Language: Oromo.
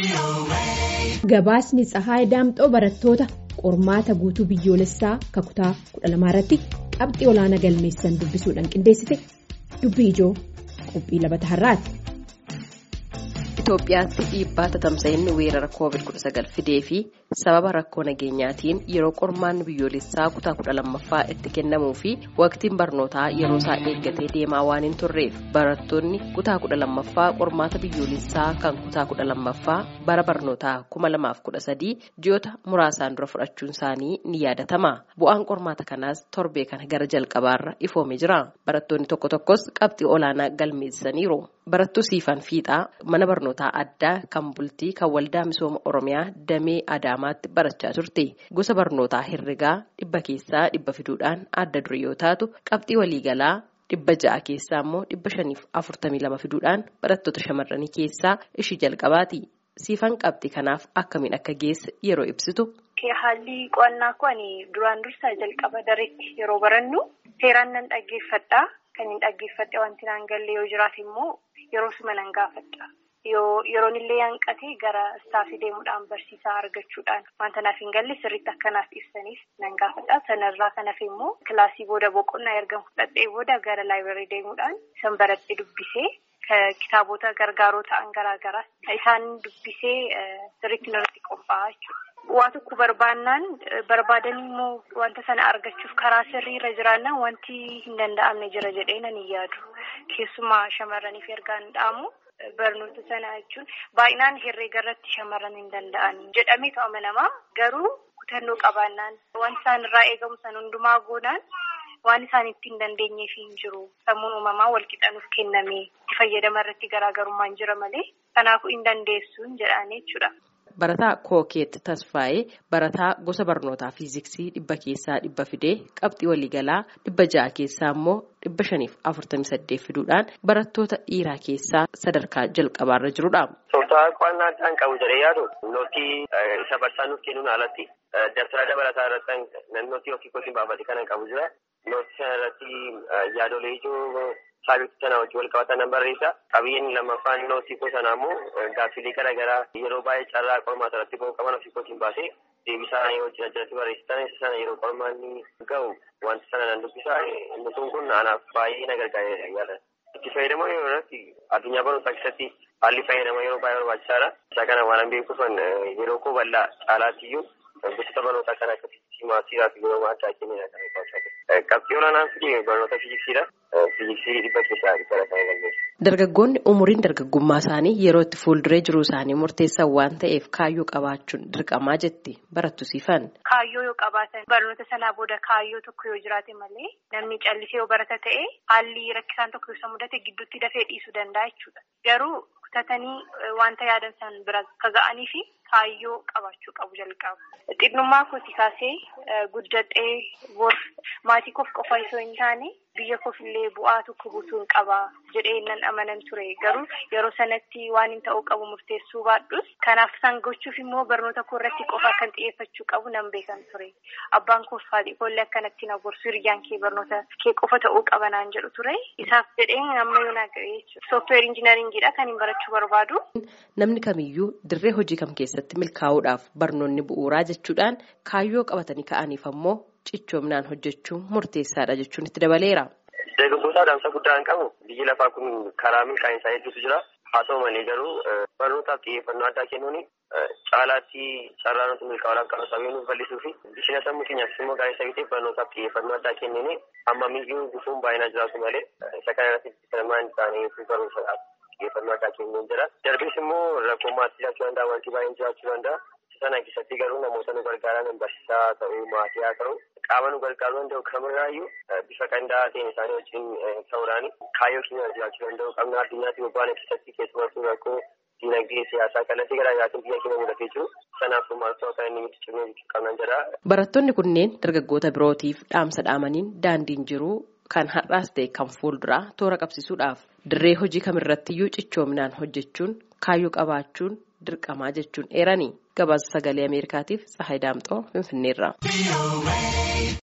Gabaasni Tsahaay Daamxoo barattoota qormaata guutuu biyyoolessaa kutaa kudha lamaa irratti qabxii olaanaa galmeessan dubbisuudhaan qindeessite dubbii ijoo qophii labata har'aati. Itoophiyaatti dhiibbaa tatamsa'inni weerara COVID-19 fidee fi sababa rakkoo nageenyaatiin yeroo qormaanni biyyoolessaa kutaa kudha lammaffaa itti kennamuu fi waqtiin barnootaa yeroo isaa eeggatee deemaa waan hin turreef barattoonni kutaa kudha lammaffaa qormaata biyyoolessaa kan kutaa kudha lammaffaa bara barnootaa kuma lamaaf kudha sadii ji'oota muraasaan dura fudhachuun isaanii ni yaadatama. Bu'aan qormaata kanaas torbee kana gara jalqabaarra ifoomee jira. Barattoonni tokko tokkos qabxii olaanaa galmeessaniiru. Barattuu Siifan Fiixaa mana barnootaa addaa kan bultii kan waldaa misooma Oromiyaa damee Adaamaatti barachaa turte. Gosa barnootaa herregaa dhibba keessaa dhibba fiduudhaan adda dure yoo taatu qabxii waliigalaa dhibba ja'a keessaa immoo dhibba shaniif afurtamii lama fiduudhaan barattoota shamarranii keessaa ishii jalqabaati. Siifan qabxii kanaaf akkamiin akka geesse yeroo ibsitu. Haalli qo'annaa kun duraan dursaa jalqaba dareetti yeroo barannu seeraan nan dhaggeeffadha. Kan hin dhaggeeffadhe wanti naan galle yoo jiraate immoo yeroo suma nan gaafadha. Yeroon illee hanqate gara istaafii deemuudhaan barsiisaa argachuudhaan wanta naaf hin galle sirriitti akka naaf ibsaniif nan gaafadha. Sanarraa kan hafe immoo kilaasii booda boqonnaa erga fudhadhee booda gara laayibireerii deemuudhaan san baradhee dubbisee kitaabota gargaaroo ta'an garaagaraa isaan dubbisee sirriitti irratti qophaa'aa jechuudha. Waa tokko barbaannaan barbaadanii immoo wanta sana argachuuf karaa sirrii irra jiraannaan wanti hin danda'amne jira jedhee nan hin yaadu. Keessumaa shamarraniif ergaan dhaamu barnoota sana jechuun baay'inaan herreega irratti shamarran hin danda'an jedhamee to'ama namaa garuu kutannoo qabaannaan wanti isaan irraa eegamu san hundumaa goonaan waan isaan itti hin dandeenyeef hin jiru. Sammuun uumamaa walqixanuuf kenname itti fayyadama irratti garaagarummaan jira malee kanaafuu hin dandeessuun jedhanii jechuudha. Barataa Kookeet Tasfaayee barataa gosa barnootaa fiiziksii dhibba keessaa dhibba fidee qabxii waliigalaa dhibba ja'a keessaa immoo dhibba shaniif afurtamii saddeet fiduudhaan barattoota dhiiraa keessaa sadarkaa jalqabaarra jirudha. Tooftaa qo'annaa addaan qabu jedhee yaadu nootii isa barsiisaan nuuf kennuun alatti dabtara dabalataa irratti nootii ofii kootiin baafate kanan qabu jira. Nootii sana irratti yaadolee ijoo saabitti sana wajjin wal qabatan nan barreessa. Qabiyyeen lammaffaan nootii koo sanaa immoo gaaffilee garaagaraa yeroo baay'ee carraa qormaata irratti ba'uu qaban ofii kootiin baasee deebisaa yoo wajjin ajjalatti barreessitan isa sana yeroo qormaanni ga'u wanta sana nan dubbisa. Nutuun kun anaaf baay'ee na gargaara yaada. Itti fayyadamoo yeroo irratti addunyaa barnootaa keessatti haalli fayyadama yeroo baay'ee barbaachisaadha. Isa kana waan beekuuf yeroo koo bal'aa caalaatiyyuu gosoota barnootaa kan akka fiiziksii siiraa fi yeroo addaa kennina kan barbaachisaa Qabxii olaanaan fide barnoota fiiziksiidha. Fiiziksii dhibba keessaa dhibba kan galmeessu. Dargaggoonni umuriin dargaggummaa isaanii yeroo itti fuulduree jiruu isaanii murteessan waan ta'eef kaayyoo qabaachuun dirqamaa jetti barattu siifan. Kaayyoo yoo qabaatan barnoota sanaa booda kaayyoo tokko yoo jiraate malee namni callisee yoo barata ta'e haalli rakkisaan tokko yoo mudate gidduutti dafee dhiisuu danda'a jechuudha. Garuu kutatanii wanta yaadan san bira akka ga'anii fi kaayyoo qabaachuu qabu jalqaba. Xinnummaa kooti kaasee guddadhee bor maatii koof qofa osoo hin taane biyya koof illee bu'aa tokko buusuun qaba jedhee nan amanan ture garuu yeroo sanatti waan hin ta'uu qabu murteessuu baadhus kanaaf san gochuuf immoo barnoota koo irratti qofa kan xiyyeeffachuu qabu nan beekan ture abbaan koof haadhi koollee akkanatti na gorsu hiriyyaan kee barnoota kee qofa ta'uu qaba naan jedhu ture isaaf jedheen amma yoo na ga'e jechuudha sooftiweer injinaringiidha kan hin barachuu barbaadu. Namni kamiyyuu dirree hojii kam keessatti milkaa'uudhaaf barnoonni bu'uuraa jechuudhaan kaayyoo qabatanii ka'aniif ammoo cichoominaan hojjechuun murteessaadha jechuun itti dabaleera. Dargaggootaa dhaamsa guddaa hin qabu biyyi lafaa kun karaa milkaa'insaa hedduutu jira. Haa ta'u malee garuu barnootaaf xiyyeeffannoo addaa kennuun caalaatti carraa nuti milkaa'uudhaaf qabu sammuu nuuf bal'isuu fi bishina sammuu keenyaafis immoo gaarii isa ta'eef barnootaaf xiyyeeffannoo addaa kennuun hammamiyyuu gufuun baay'inaa jiraatu malee isa kana irratti filmaan isaanii barumsaadhaaf xiyyeeffannoo addaa kennuun jira. Darbees immoo rakkoo maatii jiraachuu danda'a wanti baay'een jiraachuu danda'a. Sana keessatti garuu namoota nu gargaaran barsiisaa ta'uu maatii haa ta'u qaama nu gargaaruu danda'u kamirraayyuu bifa qindaa'aa ta'een isaanii wajjin ta'uudhaan kaayyoo keenya jiraachuu danda'u qabna addunyaatti bobba'an keessatti keessumattuu rakkoo diinagdee siyaasaa kallattii garaa garaatiin biyya keenya mudatee jiru sanaaf maaltu akka inni itti cimee qabnan jedha. Barattoonni kunneen dargaggoota birootiif dhaamsa dhaamaniin daandiin jiruu kan har'aas ta'e kan fuulduraa toora qabsiisuudhaaf dirree hojii kamirrattiyyuu cichoominaan hojjechuun kaayyoo qabaachuun dirqamaa jechuun eeranii gabaasa sagalee ameerikaatiif tsahayi daamxoo finfinneerra.